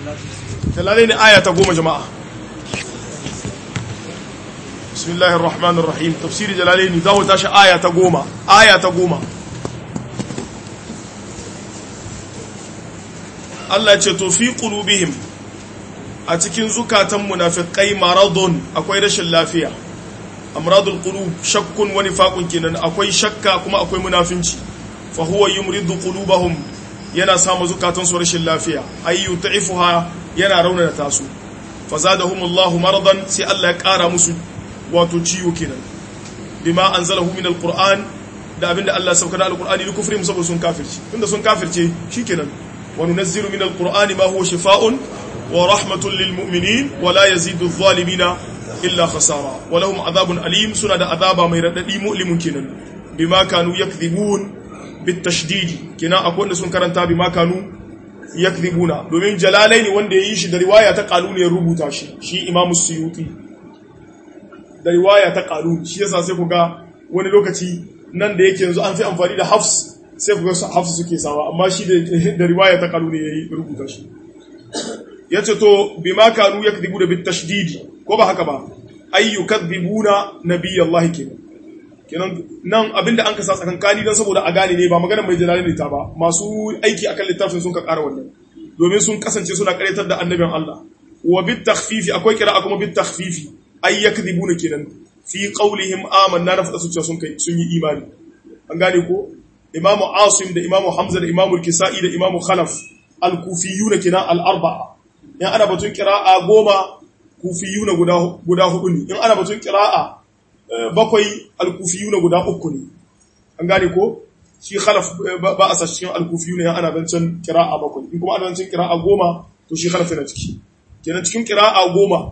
jalalaini aya ta goma jama'a bismillahir rahmanir rahim tafsiri jalalaini za mu tashi aya ta goma aya ta goma Allah ya ce to fi qulubihim a cikin zukatan munafiqai maradun akwai rashin lafiya amradul qulub shakkun wa nifaqun kenan akwai shakka kuma akwai munafinci fa huwa yumridu qulubahum yana samu zukatan su rashin lafiya ayyu ta'ifuha yana raunana tasu fazadahumullahu maradan sai Allah ya kara musu wato ciwo kenan bima anzalahu min alquran da abinda Allah ya sauka da alqurani li kufrihim saboda sun kafirci tunda sun kafirce shikenan wa nunazzilu min alqurani ma huwa shifaa'un wa rahmatun lil mu'minin wa la yazidu adh-dhalimina illa khasara wa lahum adhabun alim suna da azaba mai radadi mu'limun kenan bima kanu yakdhibun bitashdidi kenan akwai wanda sun karanta bima kanu yakdhibuna domin jalalaini wanda yayi shi da riwaya ta qaluni ya rubuta shi shi imamu suyuti da riwaya ta qaluni shi yasa sai ku ga wani lokaci nan da yake yanzu an fi amfani da hafs sai ku ga hafs suke sawa amma shi da riwaya ta qaluni yayi rubuta shi yace to bima kanu yakdhibuna bitashdidi ko ba haka ba ayyukadhibuna nabiyallahi kenan kenan nan abinda an kasa tsakankani don saboda a gane ne ba magana mai jalali ne ta ba masu aiki akan littafin sun ka ƙara wannan domin sun kasance suna ƙaryatar da annabin Allah wa bit takhfifi akwai kira kuma bit takhfifi ay yakdhibuna kenan fi qawlihim amanna na fada su cewa sun kai sun yi imani an gane ko imamu asim da imamu hamza da imamu kisai da imamu khalaf al-kufiyuna kenan al-arba'a in ana batun qira'a goma kufiyuna guda guda hudu ne in ana batun qira'a bakwai alkufiyu na guda uku ne an gane ko shi khalaf ba a sashi cikin alkufiyu ne ana zancen kira'a bakwai in kuma ana zancen kira'a goma to shi khalaf yana ciki kenan cikin kira'a goma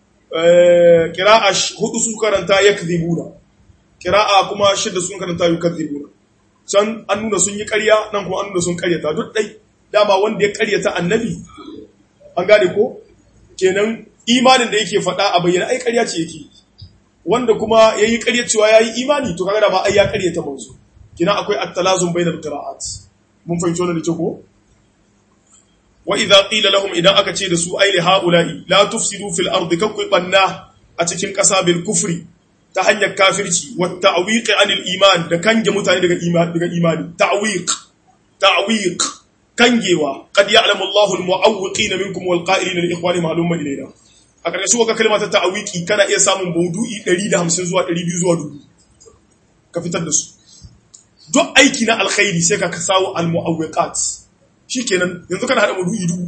kira'a hudu su karanta yakdhibuna kira'a kuma shidda sun karanta yukadhibuna can an nuna sun yi ƙarya nan kuma an nuna sun ƙaryata duk dai dama wanda ya ƙaryata annabi an gane ko kenan imanin da yake faɗa a bayyana ai ƙarya ce yake wanda kuma ya yi ƙarya cewa ya yi imani to kaga da ba ai ya ƙarya ta manzo kina akwai at-talazum bainal qira'at mun fahimci wannan da ke ko wa idza qila lahum idan aka ce da su ai li haula'i la tufsidu fil ardi kakku banna a cikin ƙasa bil kufri ta hanyar kafirci wa ta'wiq anil iman da kange mutane daga imani daga imani ta'wiq ta'wiq kangewa qad ya'lamu Allahu al-mu'awwiqina minkum wal qa'ilina li ikhwanihim halumma ilayna a ƙarshe waka kalma ta ta'awiki kana iya samun maudu'i 150 zuwa 200 zuwa 1000 ka fitar da su duk aiki na alkhairi sai ka kasawo al-mu'awwiqat shikenan yanzu kana hada maudu'i dubu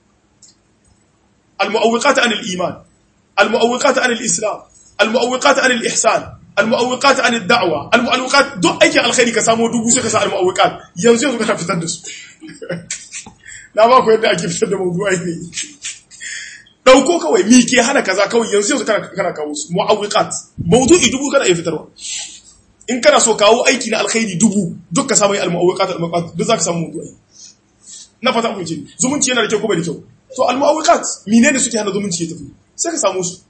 al-mu'awwiqat anil iman al-mu'awwiqat anil islam al-mu'awwiqat anil ihsan al-mu'awwiqat anil da'wa al-mu'awwiqat duk aikin alkhairi ka samu dubu sai ka sa al-mu'awwiqat yanzu yanzu kana fitar da su na ba ku yadda ake fitar da maudu'ai ne dauko kawai mi ke hana kaza kawai yanzu yanzu kana kana kawo su mu'awwiqat mawdu'i dubu kana iya fitarwa in kana so kawo aiki na alkhairi dubu duk ka samu al-mu'awwiqat al-mu'awwiqat duk zaka samu mawdu'i na fata ku ce zumunci yana da kyau ko bai da kyau to al-mu'awwiqat menene suke hana zumunci ya tafi sai ka samu su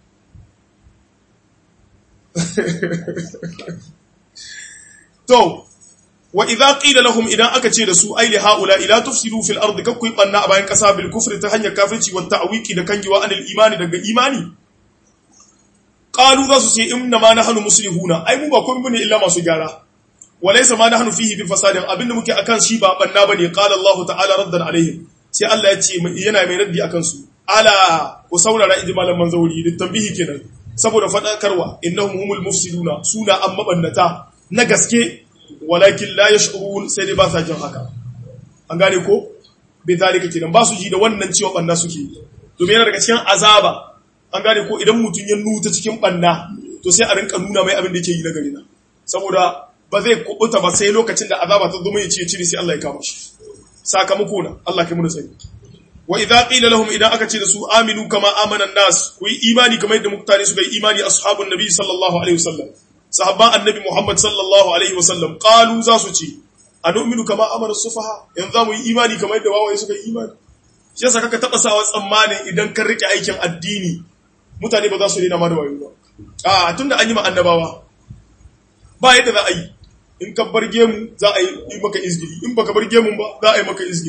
to wa idza qila lahum idan aka ce da su ai li haula ila tufsidu fil ardi kakku banna a bayan kasa bil kufri ta hanyar kafirci wa ta'wiki da kangiwa anil imani daga imani qalu za su ce inna ma nahnu muslihuna ai mu ba komai bane illa masu gyara walaysa ma nahnu fihi bi fasadin abinda muke akan shi ba banna bane qala Allah ta'ala raddan alaihim sai Allah ya ce yana mai raddi akan su ala ku saurara ijmalan manzauri da tambihi kenan saboda fadakarwa innahum humul mufsiduna suna amma bannata na gaske walakin la yash'urun sai dai ba sa jin haka an gane ko bai zalika kenan ba su ji da wannan cewa banna suke domin yana daga cikin azaba an gane ko idan mutum ya nuta cikin banna to sai a rinka nuna mai abin da yake yi na gari na saboda ba zai kubuta ba sai lokacin da azaba ta zo mai ce cire sai Allah ya kama shi sakamako na Allah kai mu da sani wa idza qila lahum idan aka ce da su aminu kama amana nas ku yi imani kamar yadda mutane suka yi imani ashabun nabi sallallahu alaihi wasallam sahabban annabi Muhammad sallallahu alaihi wasallam qalu za su ce anu'minu kama amara sufaha yanzu za mu yi imani kamar yadda wawaye suka yi imani shi yasa kaka taba sawa tsammanin idan kan rike aikin addini mutane ba za su rena ma da wayo ba a tunda an yi ma annabawa ba yadda za a yi in ka bar gemu za a yi maka izgiri in baka bar gemun ba za a yi maka izgiri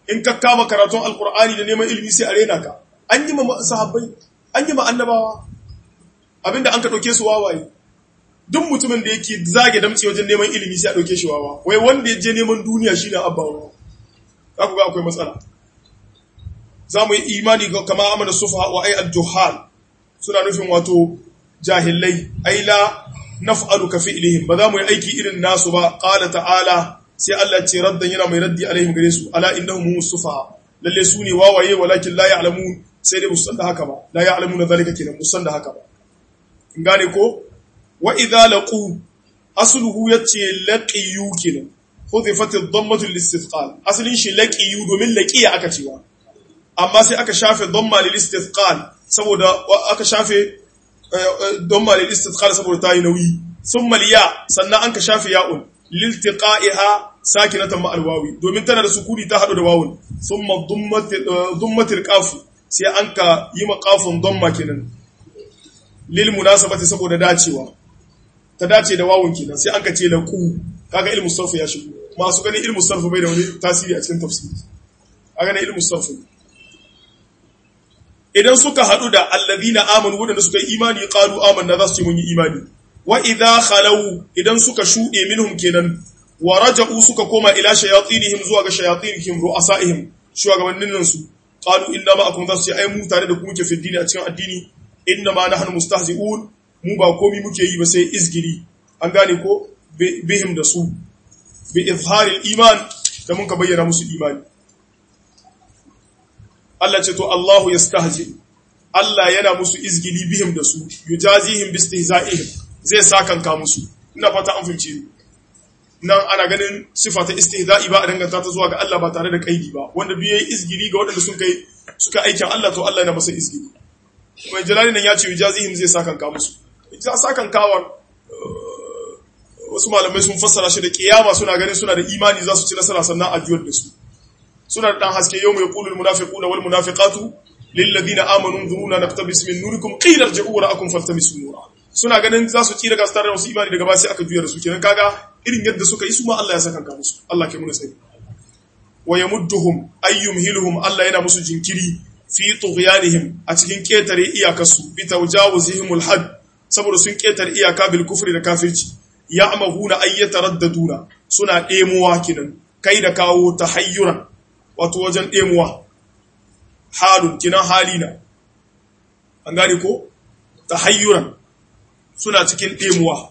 in ka kama karatun alkur'ani da neman ilimi sai a rena ka an yi ma sahabbai an yi ma annabawa abinda an ka ɗauke su wawaye duk mutumin da yake zage damtse wajen neman ilimi sai a ɗauke shi wawa wai wanda ya je neman duniya shine abba wawa za ku ga akwai matsala za mu yi imani ga kama amana sufa wa ai al-juhal suna nufin wato jahilai ai la naf'alu ka fi'lihim ba za mu yi aiki irin nasu ba qala ta'ala sai Allah ce raddan yana mai raddi alaihim gare su ala innahum humus sufa lalle su ne wawaye walakin la ya'lamun sai dai musan da haka ba la ya'lamuna zalika kenan musan da haka ba in gane ko wa idza laqu asluhu yace laqiyu kenan hudhifat ad-dammatu lil-istithqal aslin shi laqiyu domin laqiya aka cewa amma sai aka shafe dhamma lil-istithqal saboda aka shafe dhamma lil-istithqal saboda tayi nauyi thumma liya sannan an ka shafe ya'un liltiqa'iha sakinatan ma alwawi domin tana da sukuni ta hadu da wawun thumma dhummatil qaf sai an ka yi maqafun dhamma kenan lil munasabati saboda dacewa ta dace da wawun kenan sai an ka ce laqu kaga ilmu sarf ya shigo masu ganin ilmu sarf bai da wani tasiri a cikin tafsiri kaga ilmu sarf idan suka hadu da alladhina amanu wadanda suka yi imani qalu amanna za su ce mun yi imani wa idha khalau idan suka shude minhum kenan wa raja'u suka koma ila shayatinihim zuwa ga shayatinihim ru'asaihim shugabannin su qalu inna ma'akum za su ce ai mu tare da ku muke fi dini a cikin addini inna ma nahnu mustahzi'un mu ba komi muke yi ba sai izgiri an gane ko bihim da su bi izharil iman da mun ka bayyana musu imani Allah ce to Allahu yastahzi Allah yana musu izgili bihim da su yujazihim bistihza'ihim zai sakanka musu ina fata an fahimci nan ana ganin sifa ta istihza'i ba a danganta ta zuwa ga Allah ba tare da kaidi ba wanda duk yayi izgili ga waɗanda sun kai suka aikin Allah to Allah yana masa izgili mai jalali nan ya ce yujazihim zai sakanka musu ita sakankawan wasu malamai sun fassara shi da kiyama suna ganin suna da imani za su ci nasara sannan a juyar da su suna da dan haske yau mai kulul munafiquna wal munafiqatu lil ladina amanu dhuruna naktabis min nurikum qila irji'u ra'akum faltamisu nura suna ganin za su tsira gastar da wasu imani daga ba sai aka juyar da su kenan kaga irin yadda suka yi su ma Allah ya saka ka musu Allah ke muna sani wa yamudduhum ayyumhiluhum Allah yana musu jinkiri fi tughyanihim a cikin ketare iyakarsu bi tawjawuzihimul had saboda sun ketare iyaka bil kufri da kafirci ya'mahuna ayyataraddaduna suna demuwa kinan kai da kawo tahayyuran wato wajen demuwa halun kinan halina an gane ko tahayyuran suna cikin demuwa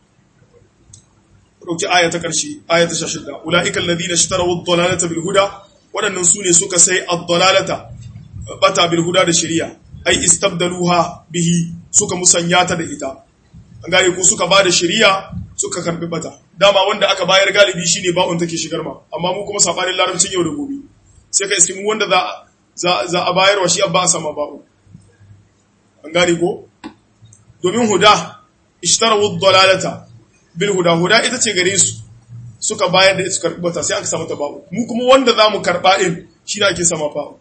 ɗauki aya ta ƙarshe aya ta shashidda ula'ika alladhina ishtaraw ad-dalalata bil huda waɗannan sune suka sai ad-dalalata bata bil huda da shari'a ai istabdaluha bihi suka musanya ta da ita an gane ko suka bada shari'a suka karbi bata dama wanda aka bayar galibi shine ba'un take shigar ma amma mu kuma sabanin larabcin yau da gobe sai ka isimu wanda za za za a bayar wa shi abba a sama ba'u an gane ko domin huda ishtaraw ad-dalalata bil huda huda ita ce gare su suka bayar da ita karbi bata sai aka samu ta ba'u mu kuma wanda zamu karba din shi ne ake sama ba'u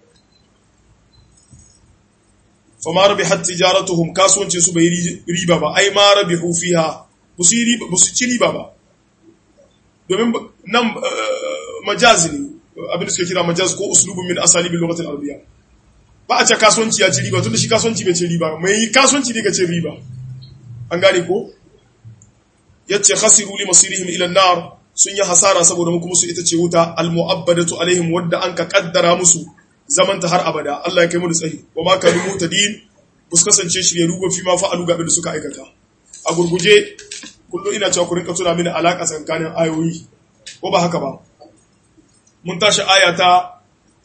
fama rabihat tijaratuhum kasuwancin su bai riba ba ai ma rabihu fiha busu riba busu ci riba ba domin nan majazi ne abin da suke kira majaz ko uslubun min asalibil lughati al-arabiyya ba a ce kasuwanci ya ci riba tunda shi kasuwanci bai ci riba mai kasuwanci ne ga ci riba an gane ko yace khasiru li masirihim ila an-nar sun yi hasara saboda mu kuma su ita ce wuta al-mu'abbadatu alaihim wadda an ka kaddara musu zamanta har abada Allah ya kai mu da tsayi wa ma kanu mutadin bus kasance shirye rugo fi ma fa'alu ga da suka aikata a gurguje kullu ina cewa ku rinka tuna mini alaka tsakanin ayoyi ko ba haka ba mun tashi ayata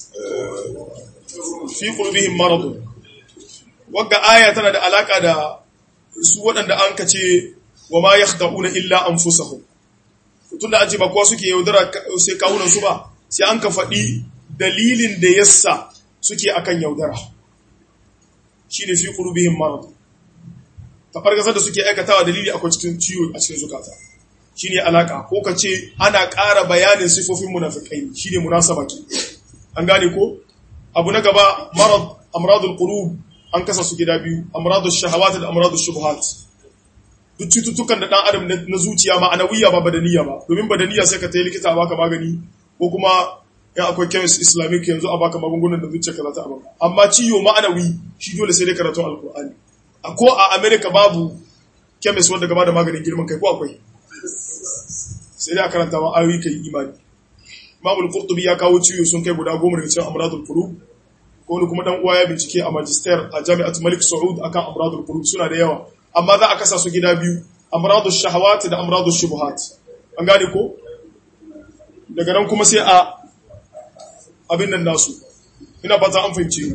fi qulubihim marad wagga aya tana da alaka da su waɗanda an kace wa ma yakhda'una illa anfusahum tunda an ce ba kowa suke yaudara sai kawunan su ba sai an ka faɗi dalilin da yassa suke akan yaudara shine fi qulubihim marad tafargazar da suke aikatawa dalili akwai cikin ciwo a cikin zukata shine alaka ko ka ce ana ƙara bayanin sifofin munafikai shine munasaba ke an gane ko abu na gaba marad amradul qulub an kasa su gida biyu amradul shahawat da amradul shubuhat duk cututtukan da dan adam na zuciya ma anawiya ba badaniya ba domin badaniya sai ka tayi likita baka magani ko kuma in akwai chemist islamic yanzu a baka magungunan da zuciya ka za ta abin amma ciwo ma'anawi shi dole sai dai karatun alkur'ani a ko a america babu chemist wanda gaba da maganin girman kai ko akwai sai dai a karanta ma ayoyi kai imani imamul qurtubi ya kawo ciwo sun kai guda goma daga cikin amradul qulub ko wani kuma dan uwa ya bincike a magister a jami'at malik saud akan amradul qulub suna da yawa amma za a kasa su gida biyu amradul shahawat da amradul shubuhat an gane ko daga nan kuma sai a abin nan nasu ina fata an fahimce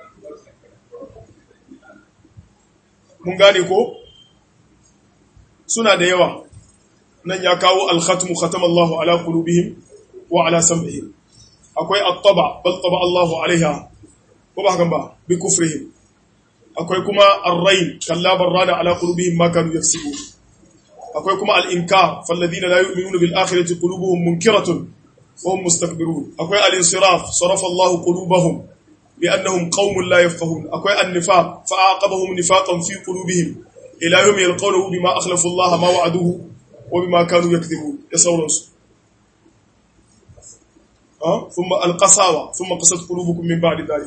mun gane ko suna da yawa nan ya kawo al-khatmu khatama Allahu ala qulubihim wa ala sam'ihim akwai at-taba bal taba Allahu alaiha ko ba hakan ba bi kufrihim akwai kuma ar-rayn kalla barrana ala qulubihim ma kanu yaksubun akwai kuma al-inkar falladhina la yu'minuna bil akhirati qulubuhum munkiratun wa hum mustakbirun akwai al-insiraf sarafa Allahu qulubahum bi annahum qaumun la yafqahun akwai an-nifaq fa aqabahum nifaqan fi qulubihim ila yawmi yalqawnahu bima akhlafu Allah ma wa'aduhu wa bima kanu yakdhibun ya sauransu ثم القساوة ثم قست قلوبكم من بعد ذلك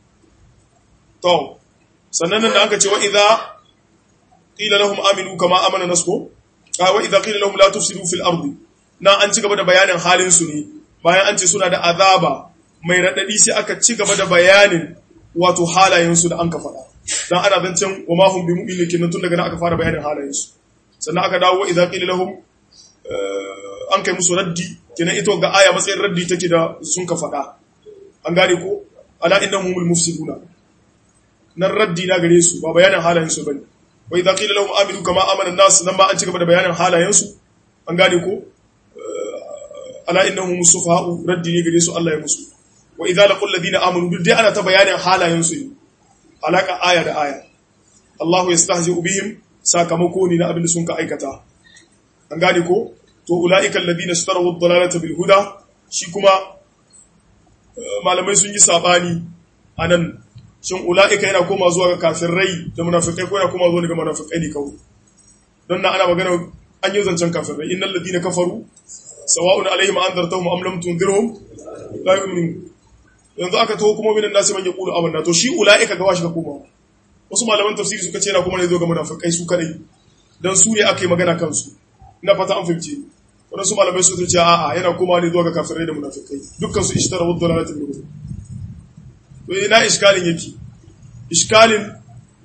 to sannan da aka ce wa idza qila lahum aminu kama amana nasko ka wa idza qila lahum la tufsidu fil ardi na an ci gaba da bayanin halin su ne bayan an ce suna da azaba mai radadi sai aka ci gaba da bayanin wato halayen su da an ka faɗa dan ana zancen wa ma hum bi mu'minin kin tun daga nan aka fara bayanin halayen su sannan aka dawo wa idza qila lahum an kai musu raddi kenan ito ga aya matsayin raddi take da sun ka faɗa an gane ko ala innahum humul mufsiduna nan raddi na gare su ba bayanin halayen su bane wa idza qila lahum aminu kama amana an-nas nan ma an ci gaba da bayanin halayen su an gane ko ala innahum sufaha'u raddi ne gare su Allah ya musu wa idza laqul ladina amanu duk dai ana ta bayanin halayen su ne alaka aya da aya Allahu yastahzi'u bihim sakamako ne na abin da sun ka aikata an gane ko to ula'ika alladhina ishtaraw ad-dalalata bil huda shi kuma malamai sun yi sabani anan shin ula'ika yana koma zuwa ga kafirai da munafikai ko yana koma zuwa ga munafikai ne kawai don nan ana magana an yi zancen kafirai innal ladina kafaru sawa'un alaihim anzartahum am lam tunzirhum la yu'minun yanzu aka taho kuma minan nasi man yaqulu amanna to shi ula'ika ga washi ka koma wasu malaman tafsiri suka ce yana kuma ne zo ga munafikai su kadai dan su ne aka yi magana kansu ina fata an fahimce waɗansu malamai su ce a'a yana koma ne zuwa ga kafirai da munafikai dukkan su ishtara wadda na latin gudu to ina iskalin yake iskalin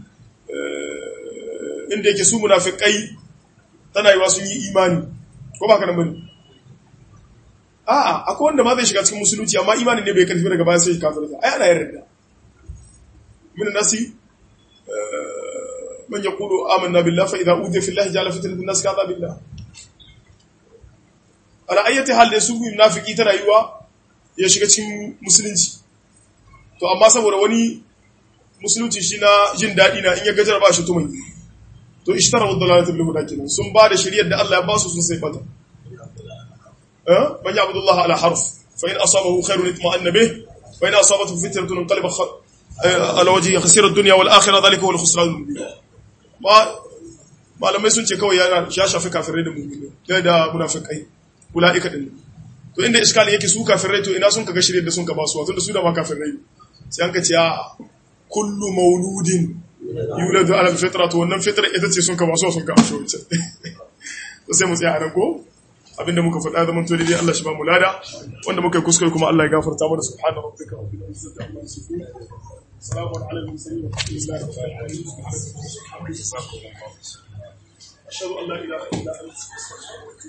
inda yake su munafikai tana yiwa sun yi imani ko ba ka nan bane a'a akwai wanda ma zai shiga cikin musulunci amma imanin ne bai karfi daga baya sai kafirta ai ana yarda min nasi man yaqulu amanna billahi fa idza udhiya fillahi ja'ala fitnatan nas ka billah ala ayyati hal da su munafiki ta rayuwa ya shiga cikin musulunci to amma saboda wani musulunci shi na jin daɗi na in ya gajar ba shi tumai to ishtara wadda lalata bil huda kenan sun ba da shari'ar da Allah ya ba su sun sai bata eh man ya abdullah ala harf fa in asabahu khairun itma'anna bih wa in asabathu fitnatun qalba ala wajhi khasira ad-dunya wal akhirah dhalika huwa al-khusran al-mubin ma malamai sun ce kawai ya shafi kafirai da mu'mini da munafikai ula'ika din to inda iskalin yake su kafirai to ina sun kaga shirye da sun ka basu tunda su da ma kafirai sai an ka ce a kullu mauludin yuladu ala fitra to wannan fitra ita ce sun ka basu sun ka asho wuce to sai mu tsaya a nan ko abinda muka faɗa zaman to dai Allah shi ba mu lada wanda muka yi kuskure kuma Allah ya gafarta mana subhana rabbika rabbil izzati amma yasifun salamun ala al-mursalin walhamdulillahi rabbil alamin ashhadu an la ilaha illa anta